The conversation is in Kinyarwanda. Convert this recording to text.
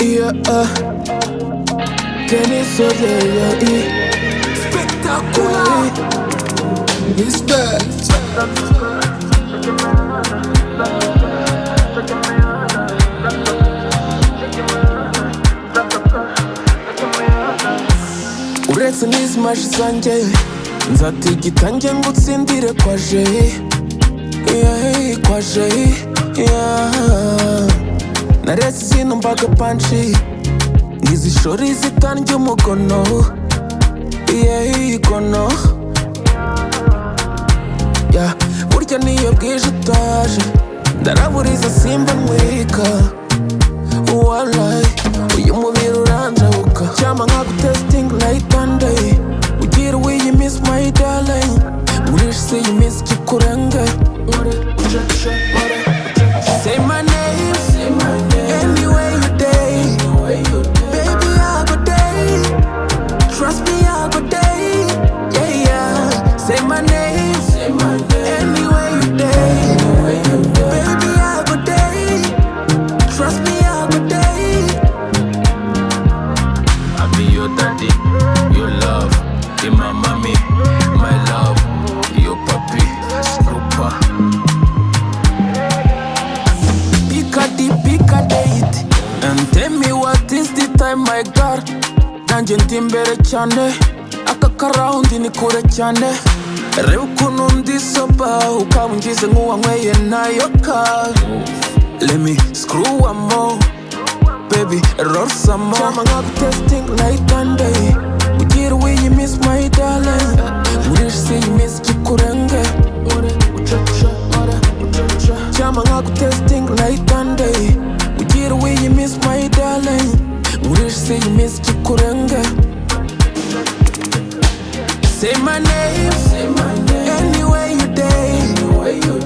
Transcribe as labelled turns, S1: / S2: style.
S1: yeah. Kenny Soja, yeah, yeah. Spectacular. Respect. uretse n'izi maji zanjye nzatigitange ngo utsindire kwa jeyi yeyi kwa jeyi yeah. naretse izino mbaga panshi ngizishora izitange umugono yeyi gono yeah. burya niyo bwije utaje ndaraburiza simba mwika walayi uyu mubiri uranjabuka cyama nkagutesitingi nayitande ugira wiyimisi mayi daringi ngurisha isi iyi minsi kikurenge Say my name, anyway you day, baby I go day, Trust me, I'll go day. Yeah, yeah. Say my name. Anywhere you day. Baby, I'll go day. Trust me, I'll go day.
S2: I be your daddy, your love, you my mommy, my love, your puppy, super.
S1: Pick a day, pick a date. And tell me what is the time, my God. nanjye ndi imbere cyane aka karawundi ni kure cyane reba ukuntu ndi soba ukaba ungize nk'uwanyweye nayo ka let me screw one more baby roll some more cyama nkagutesitingi night and day ugira uyimisi my darling ngurisha isi iyi minsi kikurenge cyama nkagutesitingi night and day ugira uyimisi my darling ngurisha isi iyi minsi kikurenge Say my name, anywhere you day.